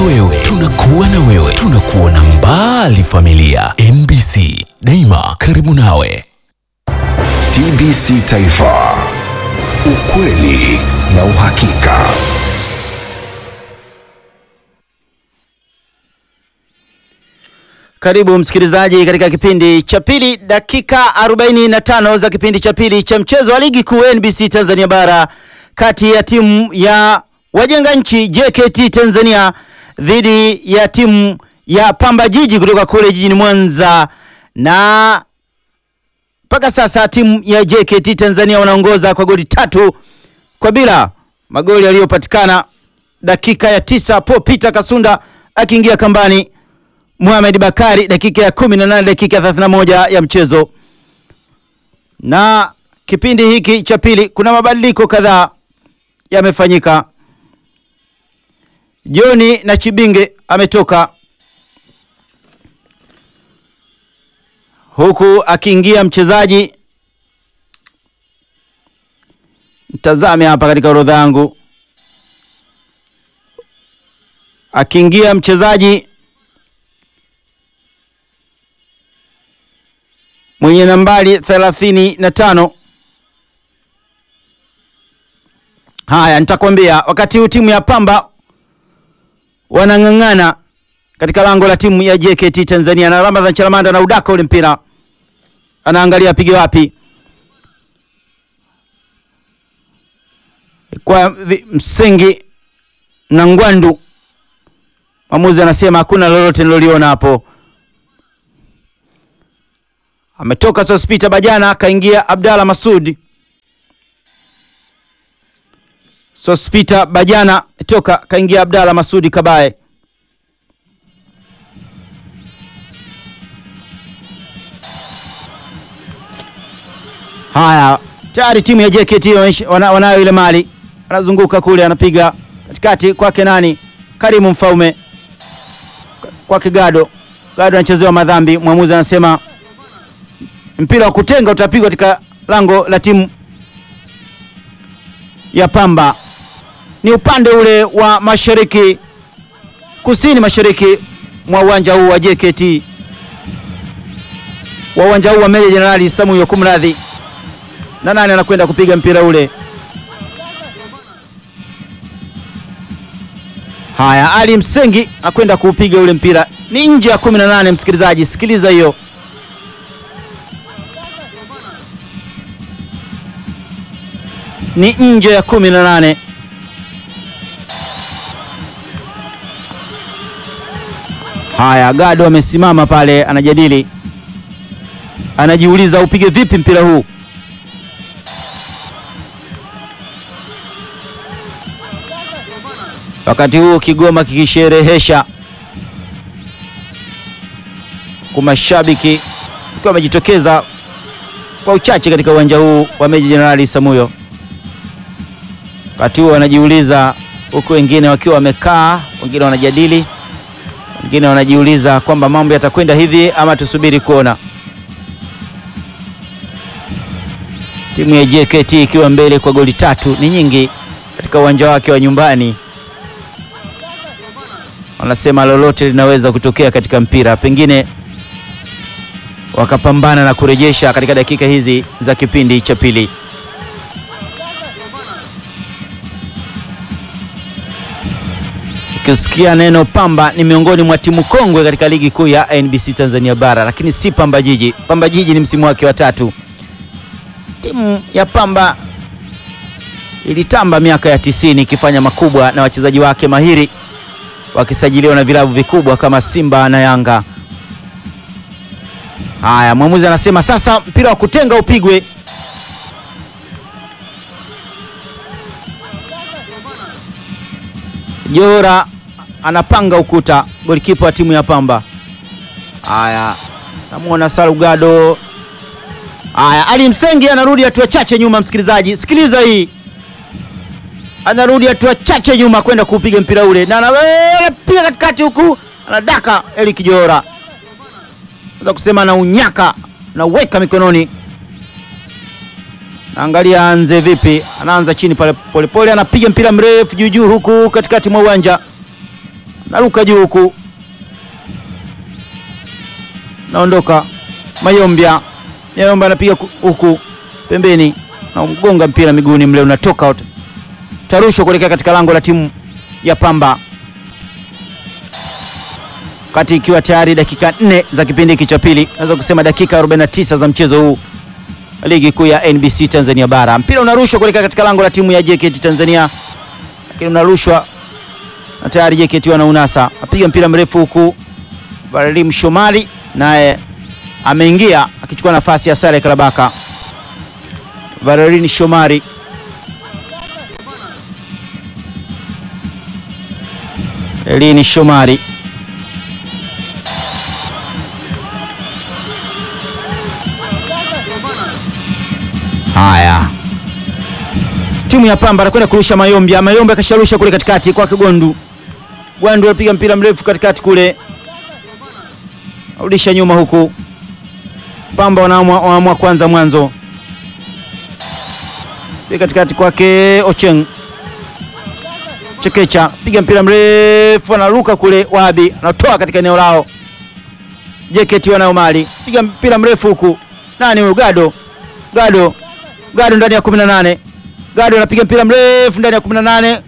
wewe, tunakuwa na wewe, tunakuona mbali familia. MBC daima karibu nawe. TBC Taifa, ukweli na uhakika. Karibu msikilizaji katika kipindi cha pili, dakika 45 za kipindi cha pili cha mchezo wa ligi kuu NBC Tanzania bara kati ya timu ya wajenga nchi JKT Tanzania dhidi ya timu ya Pamba Jiji kutoka kule jijini Mwanza, na mpaka sasa timu ya JKT Tanzania wanaongoza kwa goli tatu kwa bila. Magoli yaliyopatikana dakika ya tisa, Paul Peter Kasunda akiingia kambani Mohamed Bakari dakika ya 18 dakika ya 31 ya mchezo. Na kipindi hiki cha pili kuna mabadiliko kadhaa yamefanyika. Joni na Chibinge ametoka huku akiingia mchezaji, mtazame hapa katika orodha yangu, akiingia mchezaji mwenye nambari thelathini na tano. Haya, nitakwambia wakati huu timu ya Pamba wanang'ang'ana katika lango la timu ya JKT Tanzania, na Ramadhan Chalamanda na udaka ule mpira, anaangalia apige wapi kwa vi- msingi na Ngwandu. Mwamuzi anasema hakuna lolote niloliona hapo. Ametoka Sospita Bajana kaingia Abdalla Masud. Sospita Bajana toka kaingia Abdalla Masudi Kabaye. Haya, tayari timu ya JKT wameisha- wana- wanayo ile mali, anazunguka kule, anapiga katikati kwake nani, Karimu Mfaume kwake Gado. Gado anachezewa madhambi, mwamuzi anasema mpira wa kutenga utapigwa katika lango la timu ya Pamba. Ni upande ule wa mashariki, kusini mashariki mwa uwanja huu wa JKT, wa uwanja huu wa Meja Jenerali Samuel Kumradhi. Na nani anakwenda kupiga mpira ule? Haya, Ali Msengi akwenda kuupiga ule mpira, ni nje ya 18. Msikilizaji, sikiliza hiyo. ni nje ya kumi na nane. Haya, Gado amesimama pale anajadili, anajiuliza upige vipi mpira huu. Wakati huu Kigoma kikisherehesha kwa mashabiki ikiwa wamejitokeza kwa uchache katika uwanja huu wa Meja Jenerali Samuyo wakati huo wanajiuliza, huku wengine wakiwa wamekaa, wengine wanajadili, wengine wanajiuliza kwamba mambo yatakwenda hivi ama tusubiri kuona. Timu ya JKT ikiwa mbele kwa goli tatu, ni nyingi katika uwanja wake wa nyumbani. Wanasema lolote linaweza kutokea katika mpira, pengine wakapambana na kurejesha katika dakika hizi za kipindi cha pili. Ukisikia neno Pamba ni miongoni mwa timu kongwe katika ligi kuu ya NBC Tanzania bara, lakini si Pamba Jiji. Pamba Jiji ni msimu wake wa tatu. Timu ya Pamba ilitamba miaka ya tisini ikifanya makubwa na wachezaji wake mahiri wakisajiliwa na vilabu vikubwa kama Simba na Yanga. Haya, mwamuzi anasema sasa mpira wa kutenga upigwe. Johora anapanga ukuta, golikipa wa timu ya Pamba. Haya, namwona Salugado. Haya, Ali Msengi anarudi hatua chache nyuma. Msikilizaji, sikiliza hii, anarudi hatua chache nyuma kwenda kuupiga mpira ule, na anapiga katikati huku, anadaka Eric Johora, naweza kusema na unyaka nauweka mikononi. Naangalia anze vipi, anaanza chini pale polepole, anapiga mpira mrefu juu juu huku katikati mwa uwanja naruka juu huku, naondoka Mayombia. Mayombia anapiga ku- huku pembeni, na mgonga mpira miguuni mle, unatoka out, tarushwa kuelekea katika lango la timu ya Pamba, wakati ikiwa tayari dakika nne za kipindi hiki cha pili, naweza kusema dakika 49 za mchezo huu ligi kuu ya NBC Tanzania bara. Mpira unarushwa kuelekea katika lango la timu ya JKT Tanzania, lakini unarushwa na tayari JKT wanaunasa, apiga mpira mrefu huku Valim Shomari naye ameingia akichukua nafasi ya Sare Karabaka. Valerini Shomari Elini Shomari haya, timu ya Pamba anakwenda kurusha Mayombia. Mayombia akasharusha kule katikati kwake Gwandu. Gwandu anapiga mpira mrefu katikati kule, arudisha nyuma huku. Pamba wanaamua wanaamua kwanza mwanzo Piga katikati kwake Ocheng Chekecha, piga mpira mrefu, anaruka kule. Wabi anatoa katika eneo lao. JKT wanayo mali, piga mpira mrefu huku. Nani huyu? Gado, Gado, Gado ndani ya 18. Gado anapiga mpira mrefu ndani ya 18.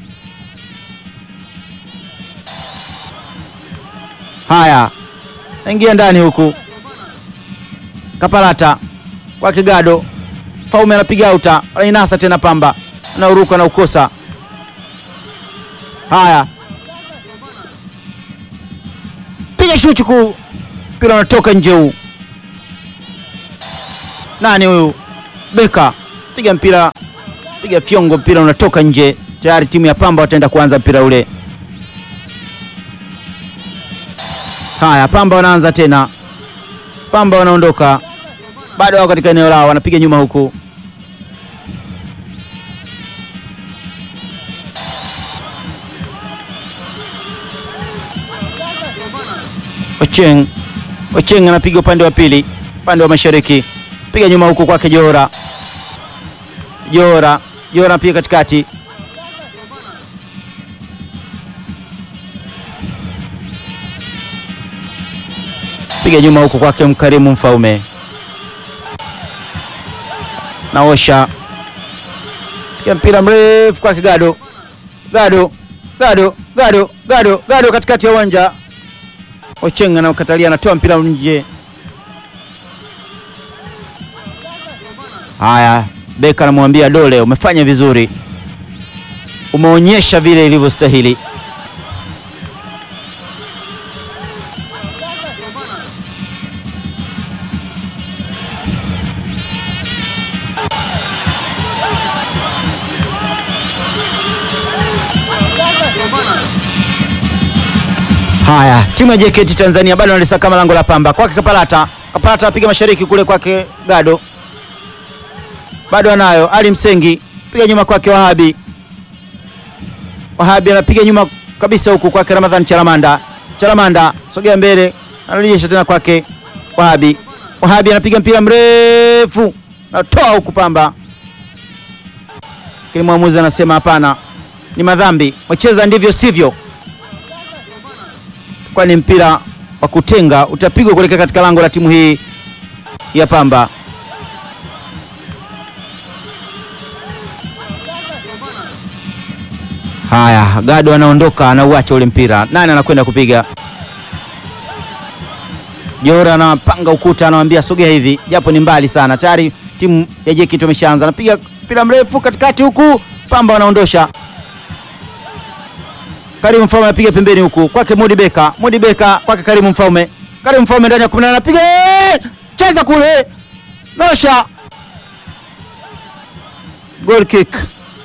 Haya, naingia ndani huku. Kapalata kwake Gado, Faume anapiga auta, anainasa tena Pamba, anauruka na ukosa. Haya, piga shuti kuu, mpira unatoka nje huu. Nani huyu? Beka piga mpira, piga fyongo, mpira unatoka nje. Tayari timu ya Pamba wataenda kuanza mpira ule. Haya, Pamba wanaanza tena, Pamba wanaondoka, bado wako katika eneo lao, wanapiga nyuma huku. Ocheng, Ocheng anapiga upande wa pili, upande wa mashariki, piga nyuma huku kwake Jora, Jora, Jora anapiga katikati, piga nyuma huku kwake Mkarimu Mfaume, naosha, piga mpira mrefu kwake Gado, Gado, Gado, Gado, Gado, Gado katikati ya uwanja Ocheng anaokatalia anatoa mpira nje. Haya, Beka anamwambia Dole, umefanya vizuri, umeonyesha vile ilivyostahili. Haya, timu ya JKT Tanzania bado analisakama lango la Pamba kwake Kapalata. Kapalata apiga mashariki kule kwake Gado, bado anayo Ali Msengi, piga nyuma kwake Wahabi. Wahabi anapiga nyuma kabisa huku kwake Ramadhan Chalamanda. Chalamanda sogea mbele, anarejesha tena kwake Wahabi. Wahabi anapiga mpira mrefu, natoa huku Pamba, lakini mwamuzi anasema hapana, ni madhambi, wacheza ndivyo sivyo kwani mpira wa kutenga utapigwa kuelekea katika lango la timu hii ya Pamba. Haya, Gado anaondoka, anauacha ule mpira. Nani anakwenda kupiga? Jora anapanga ukuta, anamwambia sogea hivi, japo ni mbali sana. Tayari timu ya JKT wameshaanza, anapiga mpira mrefu katikati huku, Pamba wanaondosha Karimu Mfaume anapiga pembeni huku kwake Mudi Beka, Mudi Beka kwake Karimu Mfaume, Karimu Mfaume ndani ya 18 anapiga cheza kule, nosha, goal kick.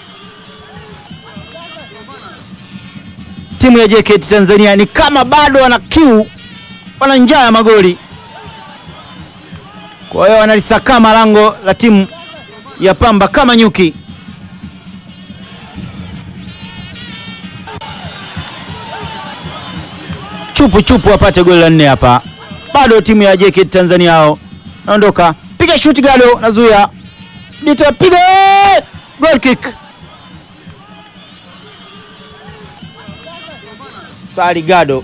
Timu ya JKT Tanzania ni kama bado wana kiu, wana njaa ya magoli, kwa hiyo wanalisakama lango la timu ya Pamba kama nyuki. chupu chupu wapate goli la nne hapa. Bado timu ya JKT Tanzania hao naondoka, piga shuti Gado nazuia, nitapiga goal kick. Sali Gado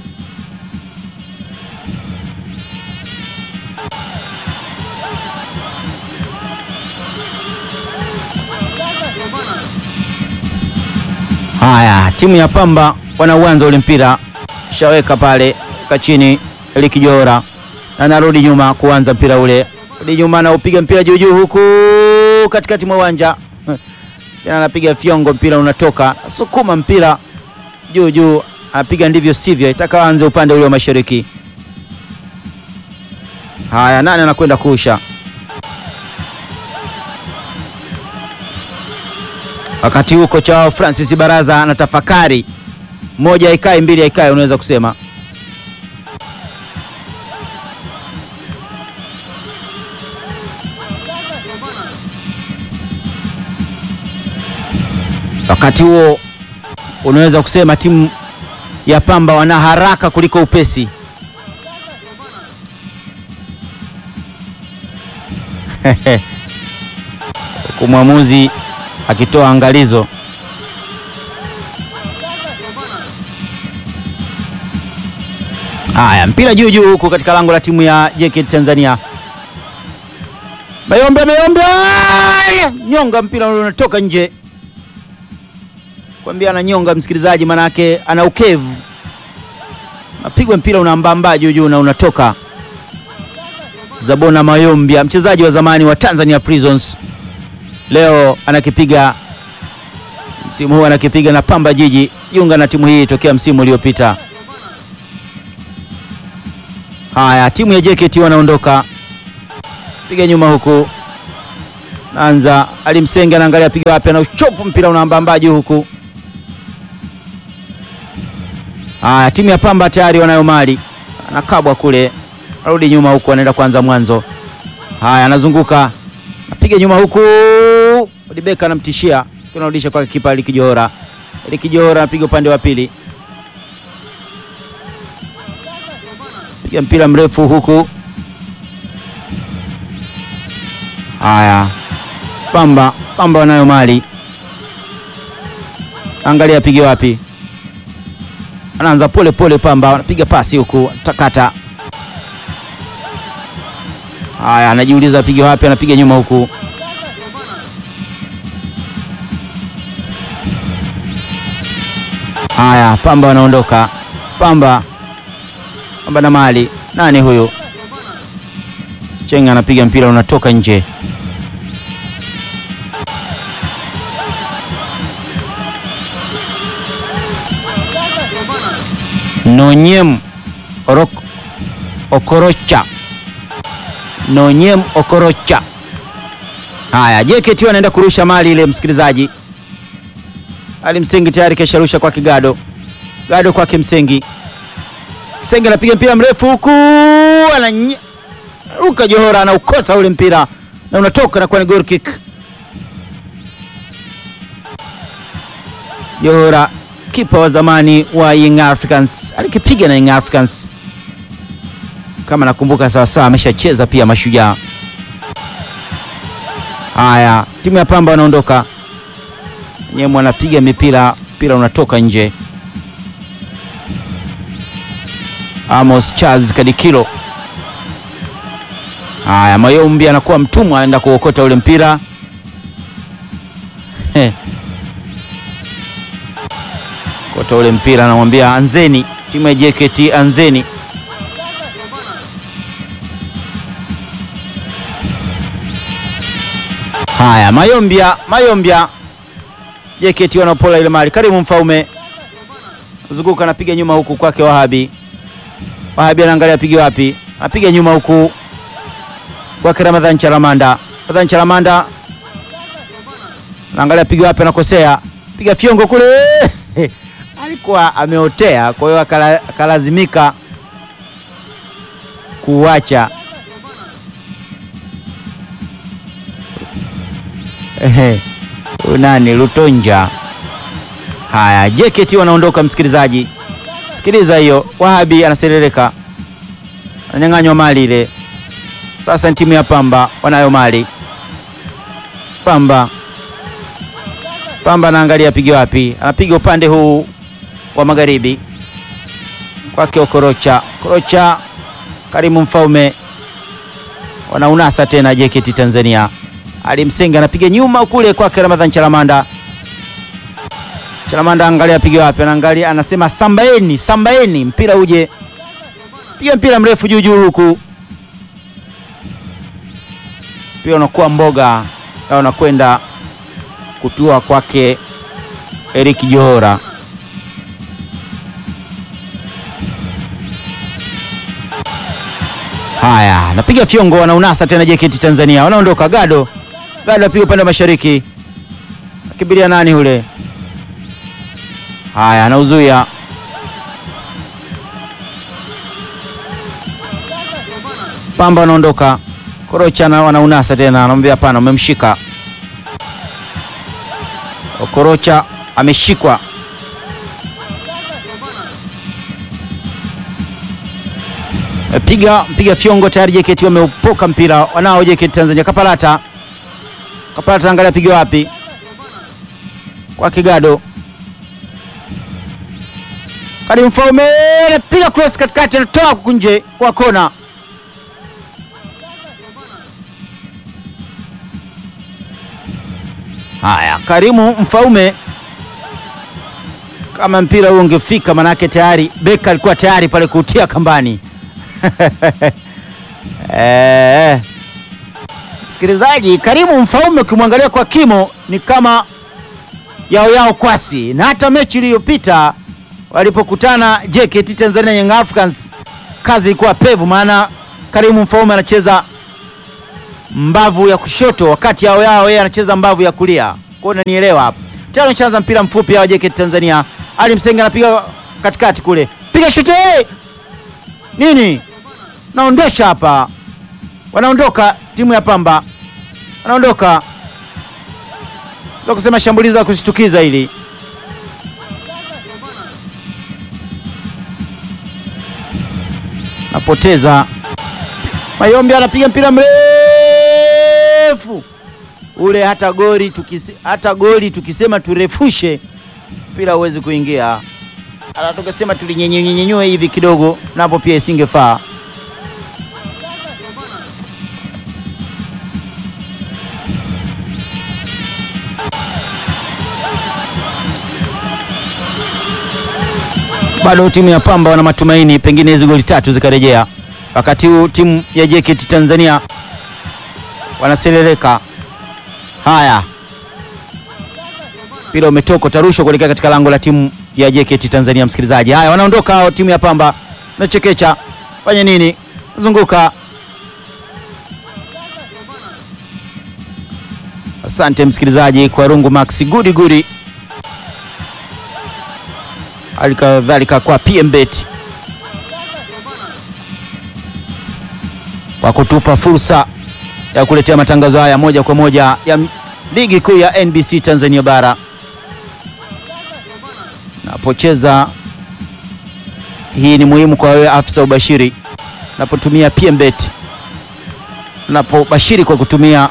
Haya, timu ya Pamba wanauanza ule mpira, shaweka pale kachini Likijora na narudi nyuma kuanza mpira ule, rudi nyuma na upiga mpira juu juu huku katikati mwa uwanja tena anapiga fyongo, mpira unatoka, sukuma mpira juu juu, anapiga ndivyo sivyo, itaka anze upande ule wa mashariki. Haya, nani anakwenda kuusha? Wakati huko cha Francis Baraza anatafakari, moja ikae, mbili ikae, unaweza kusema wakati huo unaweza kusema timu ya Pamba wana haraka kuliko upesi. Huku mwamuzi akitoa angalizo. Haya, mpira juu juu huku katika lango la timu ya JKT Tanzania. Mayombe, Mayombe nyonga, mpira unatoka nje kwambia ananyonga msikilizaji, manake ana ukevu, napigwa mpira unaambamba juu juu na unatoka. Zabona Mayombia, mchezaji wa zamani wa Tanzania Prisons, leo anakipiga msimu huu anakipiga na Pamba Jiji, jiunga na timu hii tokea msimu uliopita. Haya, timu ya JKT wanaondoka, piga nyuma huku, naanza alimsenga, anaangalia piga wapi, ana uchopu, mpira unaambamba juu huku Haya, timu ya Pamba tayari wanayo mali, anakabwa kule, arudi nyuma huku, anaenda kwanza mwanzo. Haya, anazunguka, napiga nyuma huku, Odibeka anamtishia, tunarudisha kwa kipa Likijora. Likijora anapiga upande wa pili, piga mpira mrefu huku. Haya, Pamba Pamba wanayo mali, angalia apige wapi anaanza pole pole. Pamba anapiga pasi huku, takata. Haya, anajiuliza apige wapi, anapiga nyuma huku. Haya, Pamba wanaondoka. Pamba Pamba na mali, nani huyu? Chenga anapiga mpira unatoka nje. Nonyem Orok Okorocha Nonyem Okorocha. Haya, JKT anaenda kurusha mali ile, msikilizaji. Ali Msengi tayari kesharusha kwa Kigado, Gado kwake Msengi. Msengi anapiga mpira mrefu huku, anaruka Johora, anaukosa ule mpira na unatoka na kuwa ni goal kick. Johora kipa wa zamani wa Young Africans alikipiga na Young Africans kama nakumbuka sawasawa, ameshacheza pia Mashujaa. Haya, timu ya Pamba wanaondoka, Nyemo anapiga mipira, mpira unatoka nje. Amos Charles Kadikilo. Haya, Mayombi anakuwa mtumwa, anaenda kuokota ule mpira kota ule mpira, anamwambia anzeni, timu ya JKT anzeni. Haya, Mayombia, Mayombia, JKT wanapola ile mali. Karimu Mfaume zunguka, anapiga nyuma huku kwake Wahabi. Wahabi anaangalia apige wapi, anapiga nyuma huku kwake Ramadhan Chalamanda. Ramadhan Chalamanda anaangalia apige wapi, anakosea, piga fyongo kule alikuwa ameotea, kwa hiyo akalazimika kuacha. Nani Lutonja. Haya, JKT wanaondoka, msikilizaji, sikiliza hiyo. Wahabi anaserereka, ananyang'anywa mali ile. Sasa ni timu ya Pamba wanayo mali. Pamba Pamba anaangalia apige wapi, anapiga upande huu wa magharibi. kwake Okorocha. Okorocha, Karimu Mfaume wanaunasa tena JKT Tanzania. Ali Msenga anapiga nyuma kule kwake Ramadhan Chalamanda. Chalamanda angalia apige wapi, anaangalia anasema sambaeni, sambaeni mpira uje. Piga mpira mrefu juu juu huku. Pia unakuwa mboga na unakwenda kutua kwake Eric Johora. Haya, napiga fyongo, wanaunasa tena JKT Tanzania, wanaondoka. Gado Gado apiga upande wa mashariki, akimbilia nani ule? Haya, anauzuia Pamba, wanaondoka. Korocha na wanaunasa tena, anamwambia hapana, umemshika. Okorocha ameshikwa piga piga fyongo tayari. JKT wameupoka mpira wanao JKT Tanzania. Kapalata Kapalata, angalia piga wapi? Kwa Kigado Karim Mfaume anapiga cross katikati, anatoa kunje kwa kona. Haya, Karimu Mfaume, kama mpira huu ungefika, manake tayari beka alikuwa tayari pale kutia kambani. Eh, msikilizaji, Karimu Mfaume ukimwangalia kwa kimo ni kama yao yao kwasi, na hata mechi iliyopita walipokutana JKT Tanzania Young Africans kazi ilikuwa pevu, maana Karimu Mfaume anacheza mbavu ya kushoto wakati yao yao yeye anacheza mbavu ya kulia. Kwa hiyo unanielewa hapo. Tayari ameshaanza mpira mfupi wa JKT Tanzania. Ali Msenga anapiga katikati kule. Piga shuti. Hey! Nini? Naondosha hapa. Wanaondoka timu ya Pamba. Wanaondoka. Ndio kusema shambulizi la kushtukiza hili. Napoteza. Mayombe anapiga mpira mrefu ule, hata goli tukise, hata goli tukisema turefushe mpira huwezi kuingia. Hata tukisema tulinyenyenyenywe hivi kidogo, napo pia isingefaa. Bado timu ya Pamba wana matumaini, pengine hizi goli tatu zikarejea. Wakati huu timu ya JKT Tanzania wanaseleleka. Haya, mpira umetoka, utarushwa kuelekea katika lango la timu ya JKT Tanzania. Msikilizaji, haya wanaondoka hao, timu ya Pamba nachekecha, fanya nini? Zunguka. Asante msikilizaji kwa rungu Max gudi gudi, halikadhalika kwa PMBet kwa kutupa fursa ya kuletea matangazo haya moja kwa moja ya ligi kuu ya NBC Tanzania bara. Napocheza hii ni muhimu kwa wewe afisa ubashiri, napotumia PMBet, napobashiri kwa kutumia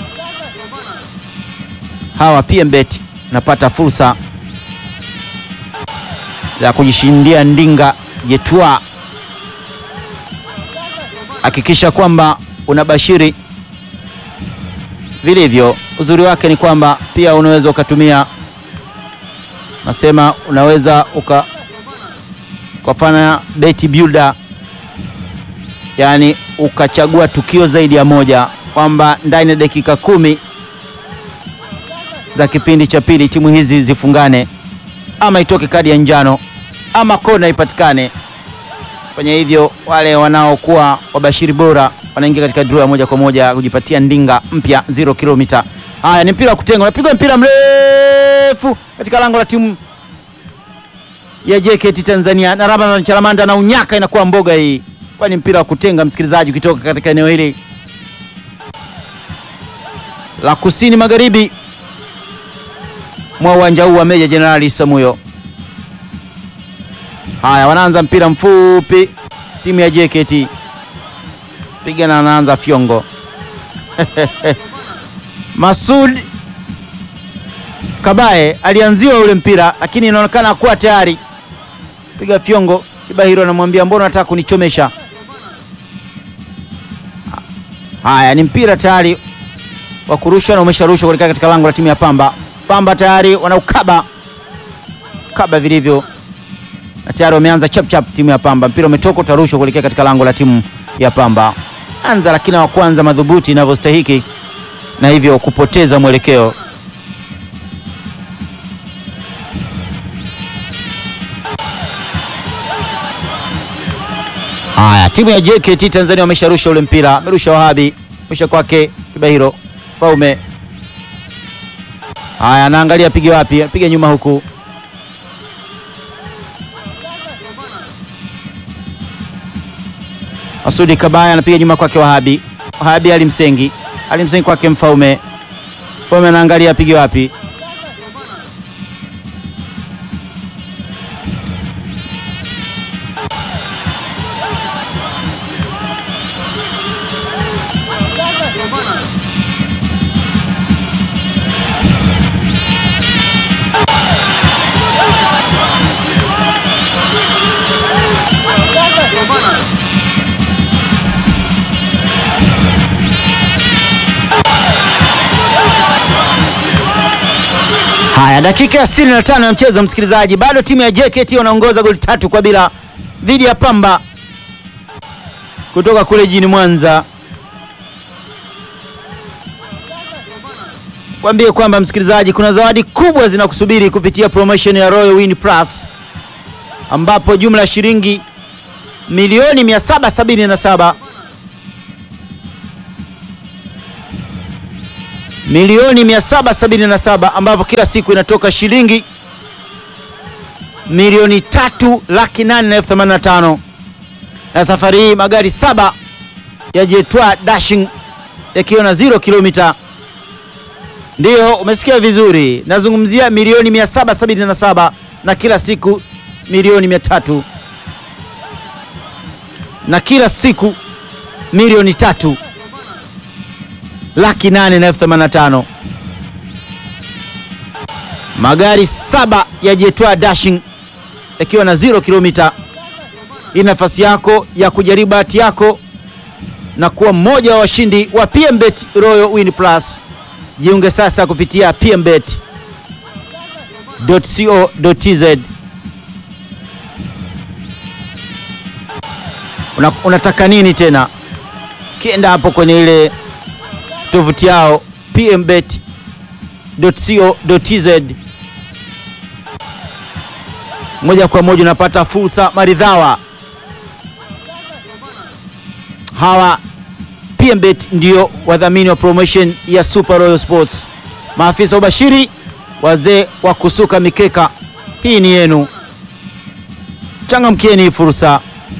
hawa PMBet, napata fursa ya kujishindia ndinga jetwa. Hakikisha kwamba unabashiri vilivyo. Uzuri wake ni kwamba pia unaweza ukatumia, nasema unaweza uka ukafanya bet builder, yaani ukachagua tukio zaidi ya moja, kwamba ndani ya dakika kumi za kipindi cha pili timu hizi zifungane, ama itoke kadi ya njano ama kona ipatikane. Fanya hivyo, wale wanaokuwa wabashiri bora wanaingia katika draw ya moja kwa moja kujipatia ndinga mpya 0 kilomita. Haya, ni mpira wa kutenga, unapigwa mpira mrefu katika lango la timu ya JKT Tanzania, na Ramadhan Chalamanda na unyaka, inakuwa mboga hii, kwani mpira wa kutenga, msikilizaji, ukitoka katika eneo hili la kusini magharibi mwa uwanja huu wa Meja Jenerali Samuyo. Haya, wanaanza mpira mfupi timu ya JKT piga na anaanza fyongo Masud Kabaye alianziwa ule mpira, lakini inaonekana kuwa tayari piga fyongo Kibahiro anamwambia mbona unataka kunichomesha? Haya, ni mpira tayari wa kurushwa na umesharushwa kuelekea katika lango la timu ya Pamba. Pamba tayari wanaukaba kaba vilivyo, na tayari wameanza chap chap timu ya Pamba. Mpira umetoka utarushwa kuelekea katika lango la timu ya Pamba. Anza lakini wa kwanza madhubuti inavyostahiki, na hivyo kupoteza mwelekeo. Haya, timu ya JKT Tanzania wamesharusha ule mpira, amerusha Wahabi, mwisha kwake Kibahiro Faume. Haya, anaangalia apige wapi, apige nyuma huku. Masudi Kabaya anapiga nyuma kwake Wahabi. Wahabi alimsengi, alimsengi kwake Mfaume. Mfaume anaangalia apige wapi. Haya, dakika ya 65 ya mchezo, msikilizaji, bado timu ya JKT wanaongoza goli tatu kwa bila dhidi ya Pamba kutoka kule jijini Mwanza. Kwambie kwamba msikilizaji, kuna zawadi kubwa zinakusubiri kupitia promotion ya Royal Win Plus ambapo jumla ya shilingi milioni 777 milioni 777 ambapo kila siku inatoka shilingi milioni tatu laki nane na elfu themanini na tano na safari hii magari saba ya Jetwa Dashing yakiwa na 0 kilomita. Ndiyo, umesikia vizuri, nazungumzia milioni 777 na kila siku milioni 300 na kila siku milioni tatu laki nane na elfu themanini na tano. Magari saba ya Jetwa Dashing yakiwa na 0 kilomita. Hii nafasi yako ya kujaribu bahati yako na kuwa mmoja wa washindi wa PMBet Royal Win Plus. Jiunge sasa kupitia pmbet.co.tz. Una, unataka nini tena? Kienda hapo kwenye ile tovuti yao pmbet.co.tz, moja kwa moja unapata fursa maridhawa. Hawa PMBet ndio wadhamini wa promotion ya Super Royal Sports, maafisa ubashiri, wazee wa kusuka mikeka. Hii ni yenu, changamkieni fursa.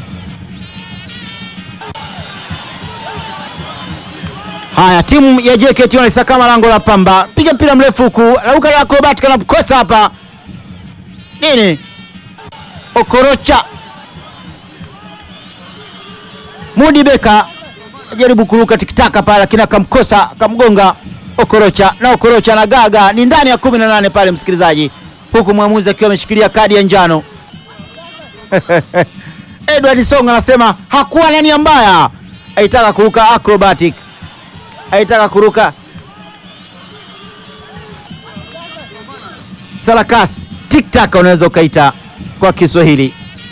Haya, timu ya JKT wanaisakama lango la Pamba, piga mpira mrefu huku, lauka la acrobat kana mkosa hapa nini, Okorocha Mudi Beka ajaribu kuruka tikitaka pale, lakini akamkosa akamgonga Okorocha, na Okorocha na gaga ni ndani ya 18 pale, msikilizaji, huku mwamuzi akiwa ameshikilia kadi ya njano Edward Songa anasema hakuwa na nia mbaya, aitaka kuruka acrobatic aitaka kuruka sarakasi tiktaka, unaweza ukaita kwa Kiswahili,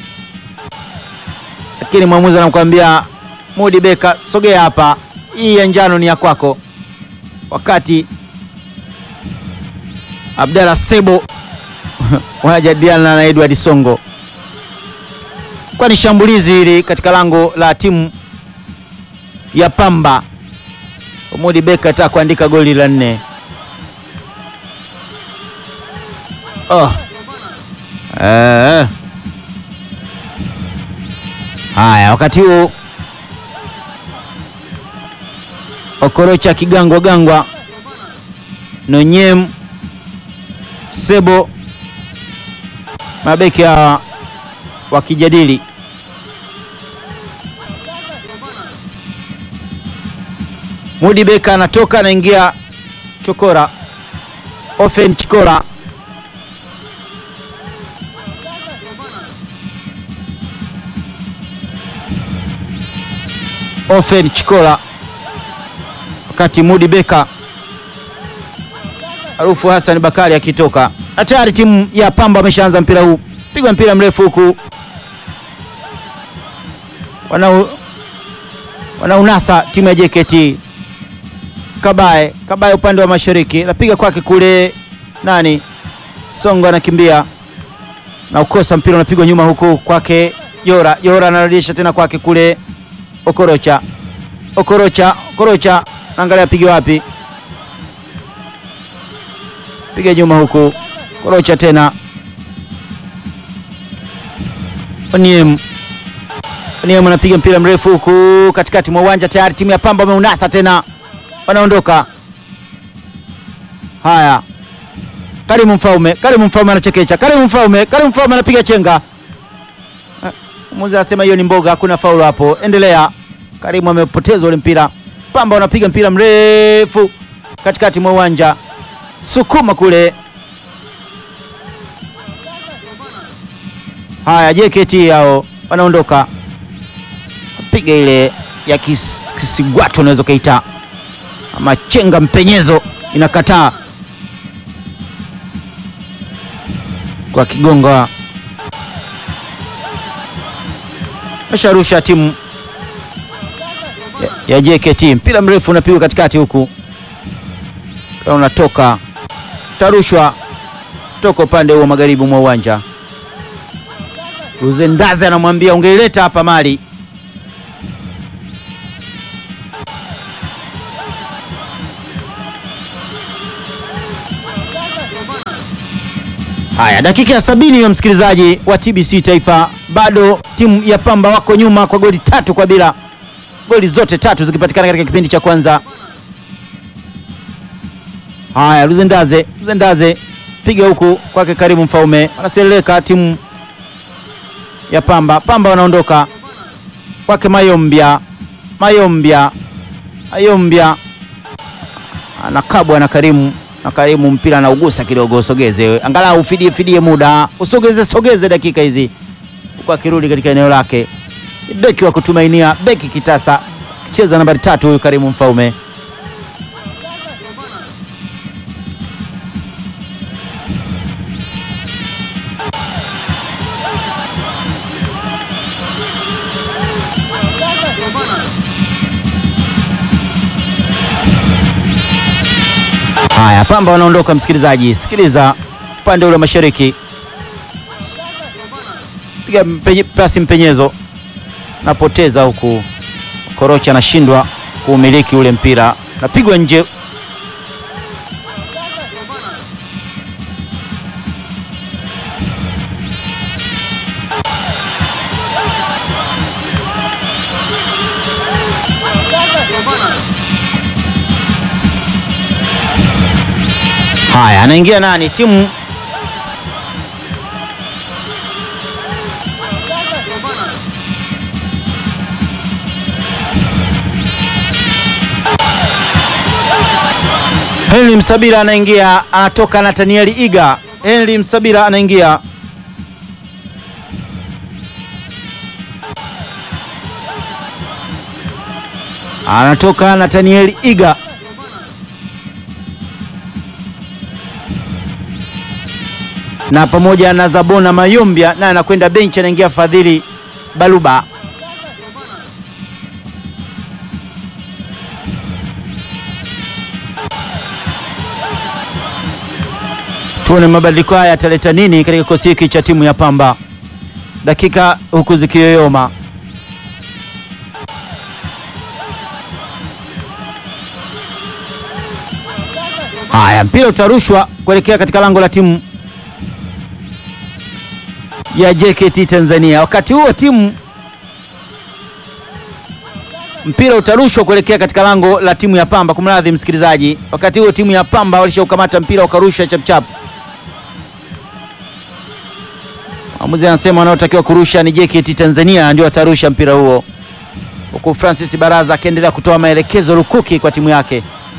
lakini mwamuzi anamkwambia Mudi Beka, sogea hapa, hii ya njano ni ya kwako. Wakati Abdalla Sebo wanajadiliana na Edward Songo, kwani shambulizi hili katika lango la timu ya Pamba Mudi Beka ataka kuandika goli la nne. Oh. Eh. Haya, wakati huo Okorocha kigangwa gangwa, Nonyem Sebo, mabeki hawa wakijadili Mudi Beka anatoka anaingia Chokora, Ofen Chikora Ofen Chikola, wakati Mudi Beka Harufu Hassan Bakari akitoka, na tayari timu ya Pamba ameshaanza mpira huu, pigwa mpira mrefu huku wanau wanaunasa timu ya JKT. Kabaye Kabaye upande wa mashariki, napiga kwake kule nani, Songo anakimbia na ukosa mpira unapigwa nyuma huku kwake Jora. Jora anarudisha tena kwake kule Okorocha. Okorocha, Okorocha naangalia apige wapi, piga nyuma huku Okorocha tena Oniem Oniem anapiga mpira mrefu huku katikati mwa uwanja, tayari timu ya Pamba wameunasa tena, wanaondoka. Haya, Karimu Mfaume, Karimu Mfaume anachekecha, Karimu Mfaume, Karimu Mfaume anapiga chenga. Mmoja anasema hiyo ni mboga, hakuna faulu hapo. Endelea. Karimu amepoteza ule mpira. Pamba wanapiga mpira mrefu katikati mwa uwanja, sukuma kule. Haya, JKT hao wanaondoka, piga ile ya kis, kisigwato unaweza ukaita ama chenga mpenyezo, inakataa kwa kigonga asharusha timu ya, ya JKT. Mpira mrefu unapigwa katikati huku, unatoka tarushwa toka upande huo magharibi mwa uwanja. Uzendaze anamwambia ungeileta hapa mali. Haya, dakika ya sabini ya msikilizaji wa TBC Taifa, bado timu ya Pamba wako nyuma kwa goli tatu kwa bila, goli zote tatu zikipatikana katika kipindi cha kwanza. Haya, Luzendaze, Luzendaze piga huku kwake Karimu Mfaume, wanaseleleka timu ya Pamba. Pamba wanaondoka kwake Mayombia, Mayombia, Mayombia anakabwa na Karimu na Karimu mpira anaugusa kidogo, usogeze angalau ufidie fidie muda, usogeze sogeze dakika hizi, huku akirudi katika eneo lake. Beki wa kutumainia, beki kitasa, kicheza nambari tatu huyu Karimu Mfaume. Haya, Pamba wanaondoka msikilizaji, sikiliza upande ule wa mashariki, piga mpenye, pasi mpenyezo, napoteza huku, Korocha anashindwa kuumiliki ule mpira, napigwa nje. Haya, anaingia nani? Timu Henry Msabira anaingia, anatoka Nathaniel Iga. Henry Msabira anaingia. Anatoka Nathaniel Iga. na pamoja na Zabona Mayombia naye anakwenda benchi, anaingia Fadhili Baluba. Tuone mabadiliko haya yataleta nini katika kikosi hiki cha timu ya Pamba, dakika huku zikiyoyoma. Haya, mpira utarushwa kuelekea katika lango la timu ya JKT Tanzania. Wakati huo timu mpira utarushwa kuelekea katika lango la timu ya Pamba. Kumradhi msikilizaji, wakati huo timu ya Pamba walishaukamata mpira wakarusha chapchap. Mwamuzi anasema wanaotakiwa kurusha ni JKT Tanzania, ndio watarusha mpira huo, huku Francis Baraza akiendelea kutoa maelekezo lukuki kwa timu yake.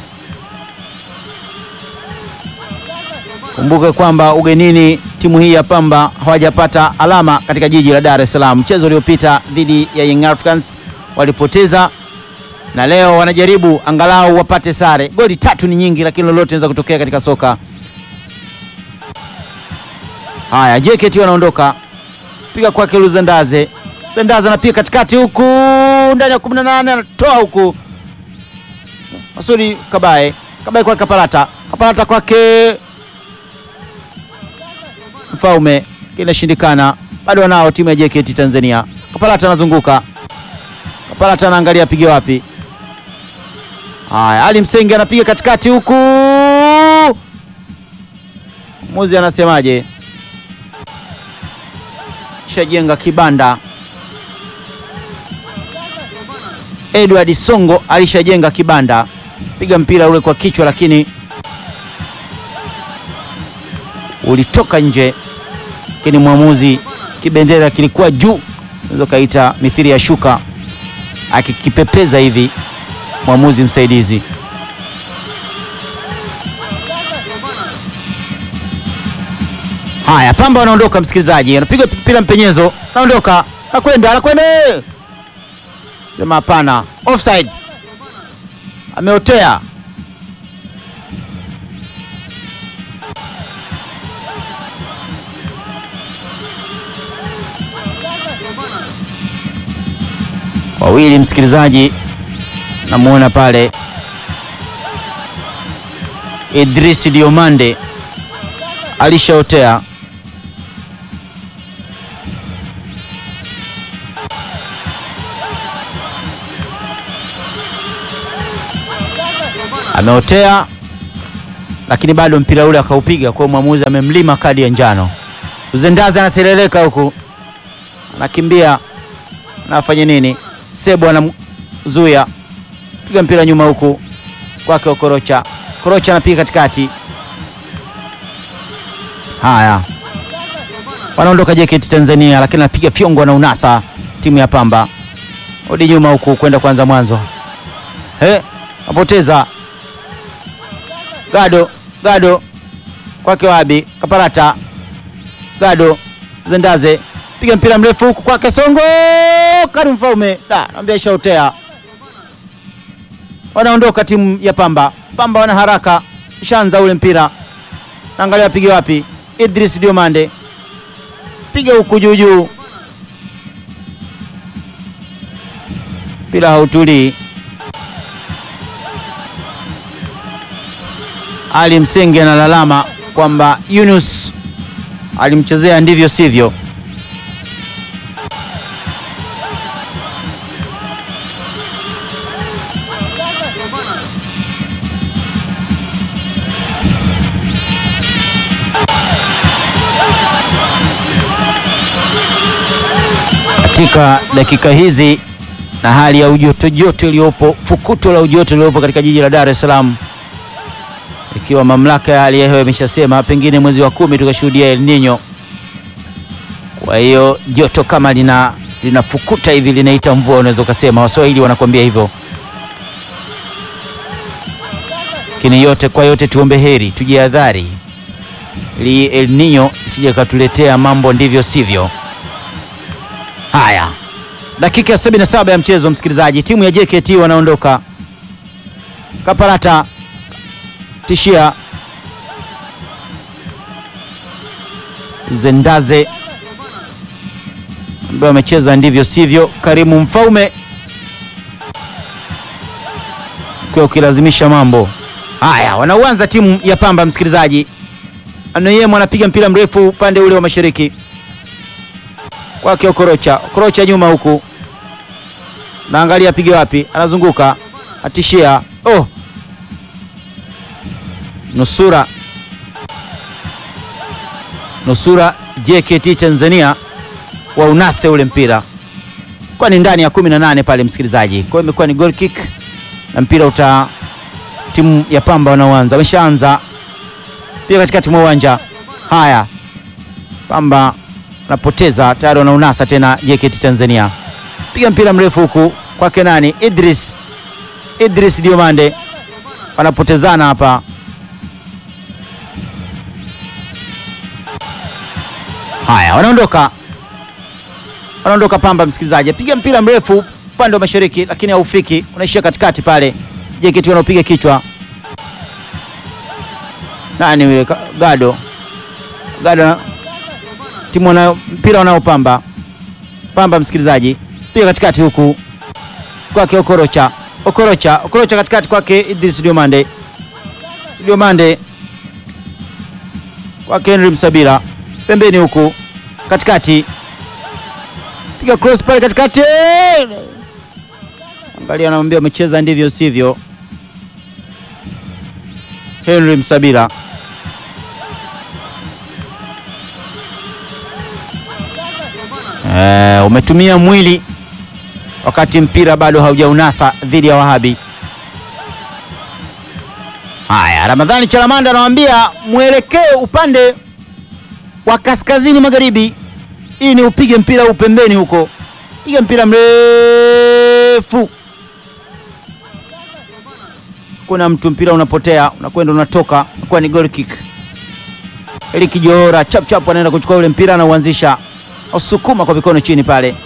Kumbuke kwamba ugenini timu hii ya Pamba hawajapata alama katika jiji la Dar es Salaam. Mchezo uliopita dhidi ya Young Africans walipoteza na leo wanajaribu angalau wapate sare. Goli tatu ni nyingi, lakini lolote linaweza kutokea katika soka. Haya, JKT wanaondoka, piga kwake Luzendaze. Luzendaze anapiga katikati huku ndani ya 18 anatoa huku Masudi Kabaye, Kabaye kwake Kapalata, Kapalata kwake Mfaume, kinashindikana bado wanao timu ya JKT Tanzania. Kapalata anazunguka, Kapalata anaangalia apige wapi. Haya, Ali Msenge anapiga katikati huku, muzi anasemaje? Shajenga kibanda. Edward Songo alishajenga kibanda, piga mpira ule kwa kichwa, lakini ulitoka nje, lakini mwamuzi kibendera kilikuwa juu, unaweza kaita mithiri ya shuka, akikipepeza hivi mwamuzi msaidizi. Haya, Pamba wanaondoka, msikilizaji, anapiga mpira mpenyezo, anaondoka, anakwenda, anakwenda, sema hapana, offside, ameotea. Wawili, msikilizaji, namuona pale Idris Diomande alishaotea. Ameotea, lakini bado mpira ule akaupiga, kwa mwamuzi amemlima kadi ya njano. Uzendaza anasereleka huku, anakimbia, anafanya nini? Sebo anamzuia, piga mpira nyuma huku kwake Okorocha. Okorocha anapiga katikati. Haya, wanaondoka JKT Tanzania, lakini anapiga fyongo na unasa timu ya Pamba. Rudi nyuma huku kwenda kwanza mwanzo, he, apoteza Gado, Gado kwake Wabi Kaparata, Gado Zendaze, piga mpira mrefu huku kwake Songo, Karim Mfaume, da naambia ishaotea. Wanaondoka timu ya Pamba. Pamba wana haraka, shanza ule mpira, naangalia apige wapi. Idris Diomande, piga huku juu juu, mpira hautulii. Ali Msenge analalama kwamba Yunus alimchezea ndivyo sivyo. Katika dakika hizi na hali ya ujoto joto iliyopo, fukuto la ujoto iliyopo katika jiji la Dar es Salaam ikiwa mamlaka ya hali ya hewa imeshasema pengine mwezi wa kumi tukashuhudia El Nino. Kwa hiyo joto kama lina linafukuta hivi linaita mvua, unaweza ukasema, Waswahili wanakuambia hivyo. Lakini yote kwa yote, tuombe heri, tujihadhari ili El Nino isije katuletea mambo ndivyo sivyo. Haya, dakika ya 77 ya mchezo, msikilizaji, timu ya JKT wanaondoka. Kaparata tishia Zendaze ambaye amecheza ndivyo sivyo. Karimu Mfaume ukiwa ukilazimisha mambo haya. Wanauanza timu ya Pamba, msikilizaji. Anoyemo anapiga mpira mrefu upande ule wa mashariki kwake Okorocha. Okorocha nyuma huku, naangalia apige wapi, anazunguka atishia. Oh, nusura nusura JKT Tanzania wa unase ule mpira kwa ni ndani ya 18 pale, msikilizaji. Kwa hiyo imekuwa ni goal kick na mpira uta timu ya Pamba wanaoanza wameshaanza pia katikati mwa uwanja. Haya, Pamba anapoteza tayari, wanaunasa tena JKT Tanzania. Piga mpira mrefu huku kwake nani, Idris Idris Diomande, wanapotezana hapa. Haya, wanaondoka wanaondoka Pamba, msikilizaji, piga mpira mrefu upande wa mashariki, lakini haufiki, unaishia katikati pale. JKT wanaopiga kichwa, nani huyo? Ka- Gado, Gado, timu wanayo mpira wanaopamba pamba, msikilizaji, piga katikati huku kwake Okorocha, Okorocha, Okorocha katikati kwake Idris Diomande, Diomande kwake Henry Msabira, pembeni huku katikati, piga cross pale katikati, angalia, anamwambia umecheza ndivyo sivyo. Henry Msabira Eh, umetumia mwili wakati mpira bado haujaunasa dhidi ya Wahabi. Haya, Ramadhani Chalamanda anawambia mwelekee upande wa kaskazini magharibi, hii ni upige mpira huu pembeni huko, piga mpira mrefu, kuna mtu, mpira unapotea, unakwenda unatoka, unakuwa ni goal kick. Eli Kijora chap chap anaenda kuchukua ule mpira na uanzisha, usukuma kwa mikono chini pale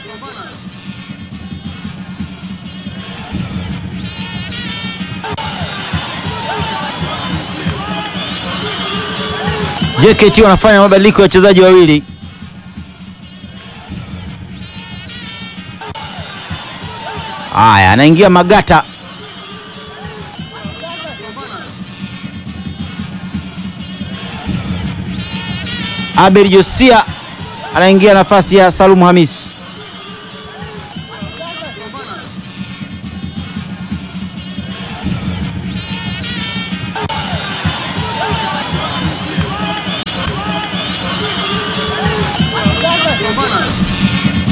JKT wanafanya mabadiliko ya wachezaji wawili. Haya, anaingia Magata. Abel Josia anaingia nafasi ya Salumu Hamis.